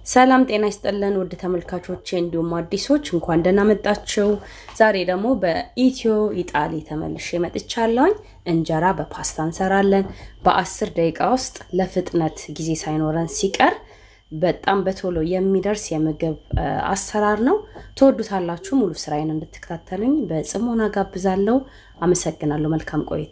ሰላም ጤና ይስጥልን ውድ ተመልካቾቼ እንዲሁም አዲሶች እንኳን ደህና መጣችሁ። ዛሬ ደግሞ በኢትዮ ኢጣሊ ተመልሼ መጥቻለሁኝ። እንጀራ በፓስታ እንሰራለን። በአስር ደቂቃ ውስጥ ለፍጥነት ጊዜ ሳይኖረን ሲቀር በጣም በቶሎ የሚደርስ የምግብ አሰራር ነው። ትወዱታላችሁ። ሙሉ ስራዬን እንድትከታተሉኝ በጽሞና ጋብዛለሁ። አመሰግናለሁ። መልካም ቆይታ።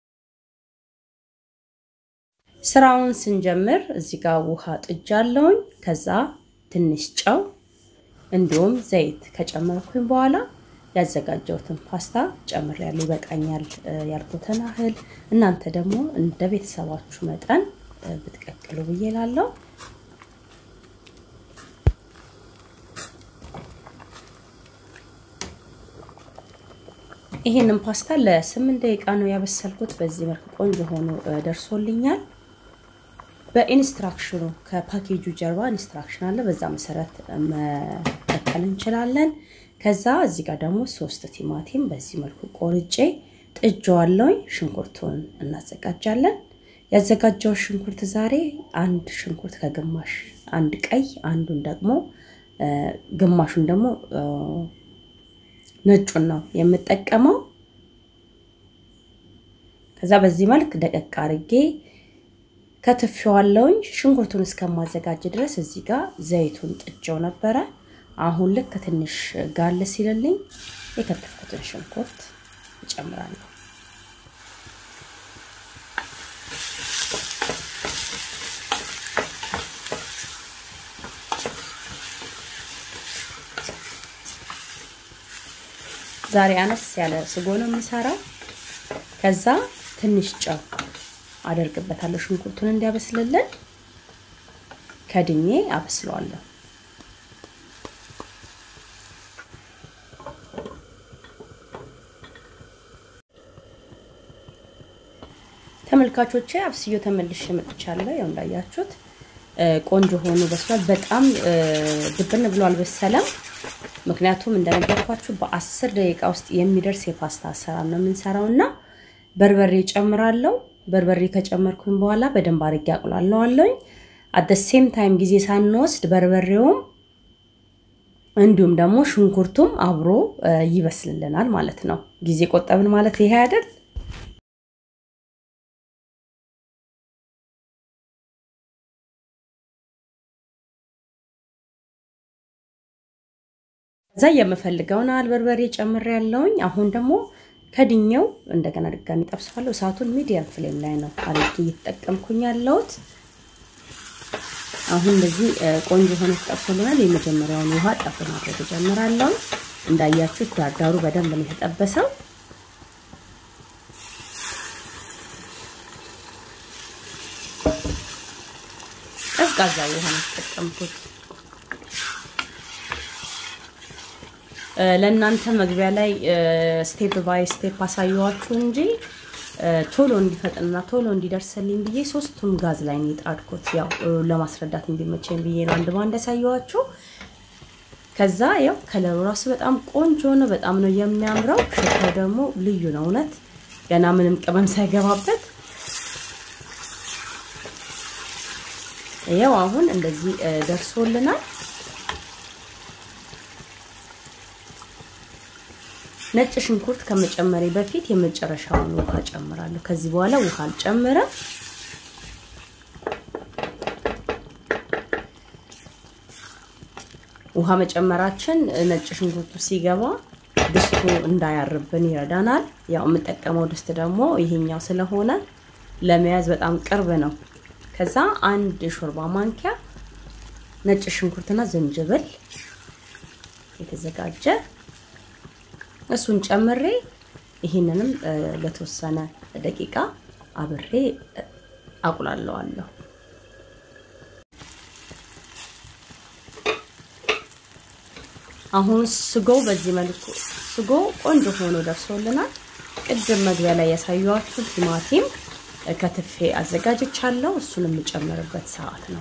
ስራውን ስንጀምር እዚህ ጋር ውሃ ጥጃለሁኝ። ከዛ ትንሽ ጨው እንዲሁም ዘይት ከጨመርኩኝ በኋላ ያዘጋጀሁትን ፓስታ ጨምሬያለሁ። ይበቃኛል ያልኩትን ያህል እናንተ ደግሞ እንደ ቤተሰባችሁ መጠን ብትቀቅሉ ብዬ እላለሁ። ይሄንን ፓስታ ለስምንት ደቂቃ ነው ያበሰልኩት። በዚህ መልክ ቆንጆ ሆኖ ደርሶልኛል። በኢንስትራክሽኑ ከፓኬጁ ጀርባ ኢንስትራክሽን አለ። በዛ መሰረት መቀጠል እንችላለን። ከዛ እዚህ ጋር ደግሞ ሶስት ቲማቲም በዚህ መልኩ ቆርጬ ጥጄዋለሁኝ። ሽንኩርቱን እናዘጋጃለን። ያዘጋጀው ሽንኩርት ዛሬ አንድ ሽንኩርት ከግማሽ አንድ ቀይ፣ አንዱን ደግሞ ግማሹን ደግሞ ነጩን ነው የምጠቀመው። ከዛ በዚህ መልክ ደቀቅ አርጌ ከትፌዋለሁኝ። ሽንኩርቱን እስከማዘጋጅ ድረስ እዚህ ጋር ዘይቱን ጥጄው ነበረ። አሁን ልክ ትንሽ ጋል ሲልልኝ የከተፍኩትን ሽንኩርት እጨምራለሁ። ዛሬ አነስ ያለ ስጎ ነው የምሰራው። ከዛ ትንሽ ጨው አደርግበታለሁ ሽንኩርቱን እንዲያበስልልን ከድኜ አበስለዋለሁ። ተመልካቾቼ አብስዮ ተመልሼ መጥቻለሁ። ያው እንዳያችሁት ቆንጆ ሆኖ በስሏል። በጣም ድብን ብሎ አልበሰለም። ምክንያቱም እንደነገርኳችሁ በአስር ደቂቃ ውስጥ የሚደርስ የፓስታ አሰራር ነው የምንሰራው እና በርበሬ ጨምራለሁ። በርበሬ ከጨመርኩኝ በኋላ በደንብ አድርጌ አቁላለዋለሁኝ። አት ሴም ታይም ጊዜ ሳንወስድ በርበሬውም እንዲሁም ደግሞ ሽንኩርቱም አብሮ ይበስልልናል ማለት ነው። ጊዜ ቆጠብን ማለት ይሄ አይደል? እዛ የምፈልገውን አል በርበሬ ጨምሬያለሁኝ። አሁን ደግሞ ከድኛው እንደገና ድጋሚ ጠብሰዋለሁ። እሳቱን ሚዲየም ፍሌም ላይ ነው አድርጌ እየተጠቀምኩኝ ያለሁት። አሁን እንደዚህ ቆንጆ ሆኖ ተጠብሶልናል። የመጀመሪያውን ውሃ ጠብ ማድረግ እጀምራለሁ። እንዳያችሁት ዳርዳሩ በደንብ ነው የተጠበሰው። ቀዝቃዛ ውሃ ነው የተጠቀምኩት። ለእናንተ መግቢያ ላይ ስቴፕ ባይ ስቴፕ አሳየዋችሁ እንጂ ቶሎ እንዲፈጥንና ቶሎ እንዲደርስልኝ ብዬ ሶስቱም ጋዝ ላይ ነው የጣድኩት። ያው ለማስረዳት እንዲመቸኝ ብዬ ነው አንድ ባንድ ያሳየዋችሁ። ከዛ ያው ከለሩ ራሱ በጣም ቆንጆ ነው። በጣም ነው የሚያምረው። ሽታው ደግሞ ልዩ ነው። እውነት ገና ምንም ቅመም ሳይገባበት ያው አሁን እንደዚህ ደርሶልናል። ነጭ ሽንኩርት ከመጨመሬ በፊት የመጨረሻውን ውሃ ጨምራለሁ። ከዚህ በኋላ ውሃ አልጨምረም። ውሃ መጨመራችን ነጭ ሽንኩርቱ ሲገባ ድስቱ እንዳያርብን ይረዳናል። ያው የምጠቀመው ድስት ደግሞ ይሄኛው ስለሆነ ለመያዝ በጣም ቅርብ ነው። ከዛ አንድ ሾርባ ማንኪያ ነጭ ሽንኩርትና ዝንጅብል የተዘጋጀ እሱን ጨምሬ ይህንንም ለተወሰነ ደቂቃ አብሬ አቁላለዋለሁ። አሁን ስጎው በዚህ መልኩ ስጎ ቆንጆ ሆኖ ደርሶልናል። ቅድም መግቢያ ላይ ያሳየኋችሁ ቲማቲም ከትፌ አዘጋጅቻለሁ። እሱን የምጨምርበት ሰዓት ነው።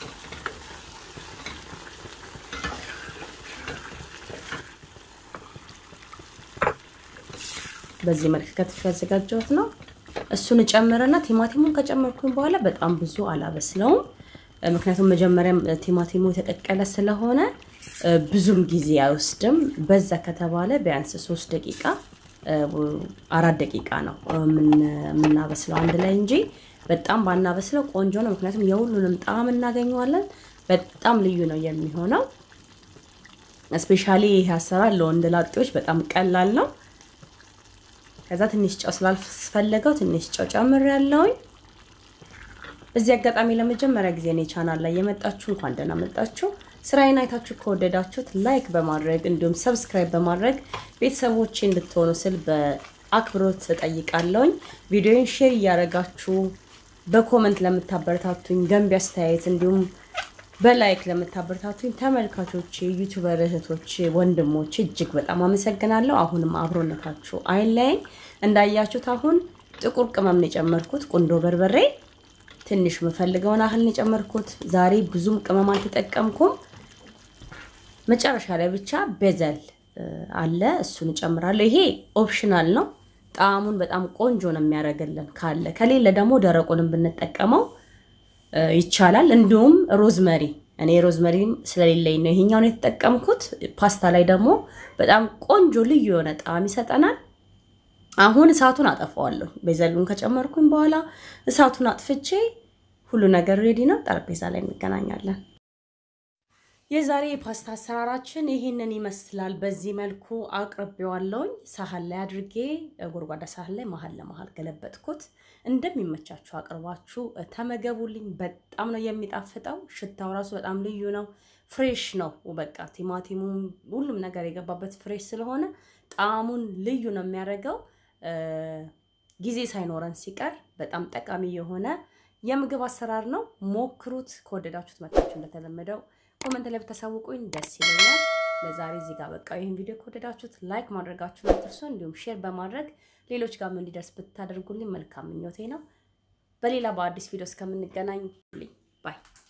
በዚህ መልክ ከትፍ ያዘጋጀሁት ነው። እሱን እጨምርና ቲማቲሙን ከጨመርኩኝ በኋላ በጣም ብዙ አላበስለውም። ምክንያቱም መጀመሪያም ቲማቲሙ የተቀቀለ ስለሆነ ብዙም ጊዜ አይወስድም። በዛ ከተባለ ቢያንስ ሶስት ደቂቃ አራት ደቂቃ ነው የምናበስለው አንድ ላይ እንጂ በጣም ባናበስለው ቆንጆ ነው። ምክንያቱም የሁሉንም ጣዕም እናገኘዋለን። በጣም ልዩ ነው የሚሆነው። እስፔሻሊ ይህ አሰራር ለወንድ ላጤዎች በጣም ቀላል ነው። ከዛ ትንሽ ጨው ስላልፈለገው ትንሽ ጨው ጨምሬያለሁኝ። በዚህ አጋጣሚ ለመጀመሪያ ጊዜ እኔ ቻናል ላይ የመጣችሁ እንኳን ደህና መጣችሁ። ስራዬን አይታችሁ ከወደዳችሁት ላይክ በማድረግ እንዲሁም ሰብስክራይብ በማድረግ ቤተሰቦቼ እንድትሆኑ ስል በአክብሮት እጠይቃለሁኝ። ቪዲዮን ሼር እያደረጋችሁ በኮመንት ለምታበረታቱኝ ገንቢ አስተያየት እንዲሁም በላይክ ለምታበረታቱኝ ተመልካቾች፣ ዩቱበር እህቶች፣ ወንድሞች እጅግ በጣም አመሰግናለሁ። አሁንም አብሮነታችሁ አይለየኝ። እንዳያችሁት አሁን ጥቁር ቅመም ነው የጨመርኩት፣ ቁንዶ በርበሬ ትንሽ የምፈልገውን ያህል ነው የጨመርኩት። ዛሬ ብዙም ቅመም አልተጠቀምኩም። መጨረሻ ላይ ብቻ ቤዘል አለ፣ እሱን እጨምራለሁ። ይሄ ኦፕሽናል ነው። ጣዕሙን በጣም ቆንጆ ነው የሚያደርግልን። ካለ ከሌለ ደግሞ ደረቁንም ብንጠቀመው ይቻላል። እንዲሁም ሮዝመሪ እኔ ሮዝመሪ ስለሌለኝ ነው ይሄኛውን የተጠቀምኩት። ፓስታ ላይ ደግሞ በጣም ቆንጆ ልዩ የሆነ ጣዕም ይሰጠናል። አሁን እሳቱን አጠፋዋለሁ። ቤዘሉን ከጨመርኩኝ በኋላ እሳቱን አጥፍቼ ሁሉ ነገር ሬዲ ነው። ጠረጴዛ ላይ እንገናኛለን። የዛሬ የፓስታ አሰራራችን ይህንን ይመስላል። በዚህ መልኩ አቅርቤዋለሁኝ። ሳህን ላይ አድርጌ ጎድጓዳ ሳህን ላይ መሀል ለመሀል ገለበጥኩት። እንደሚመቻችሁ አቅርባችሁ ተመገቡልኝ። በጣም ነው የሚጣፍጠው። ሽታው ራሱ በጣም ልዩ ነው። ፍሬሽ ነው። በቃ ቲማቲሙ ሁሉም ነገር የገባበት ፍሬሽ ስለሆነ ጣዕሙን ልዩ ነው የሚያደርገው። ጊዜ ሳይኖረን ሲቀር በጣም ጠቃሚ የሆነ የምግብ አሰራር ነው። ሞክሩት። ከወደዳችሁት መጣችሁ እንደተለመደው ኮመንት ላይ ብታሳውቁኝ ደስ ይለኛል። ለዛሬ እዚህ ጋር በቃ ይህን ቪዲዮ ከወደዳችሁት ላይክ ማድረጋችሁን አትርሱ። እንዲሁም ሼር በማድረግ ሌሎች ጋር እንዲደርስ ብታደርጉልኝ መልካም ምኞቴ ነው። በሌላ በአዲስ ቪዲዮ እስከምንገናኝ ባይ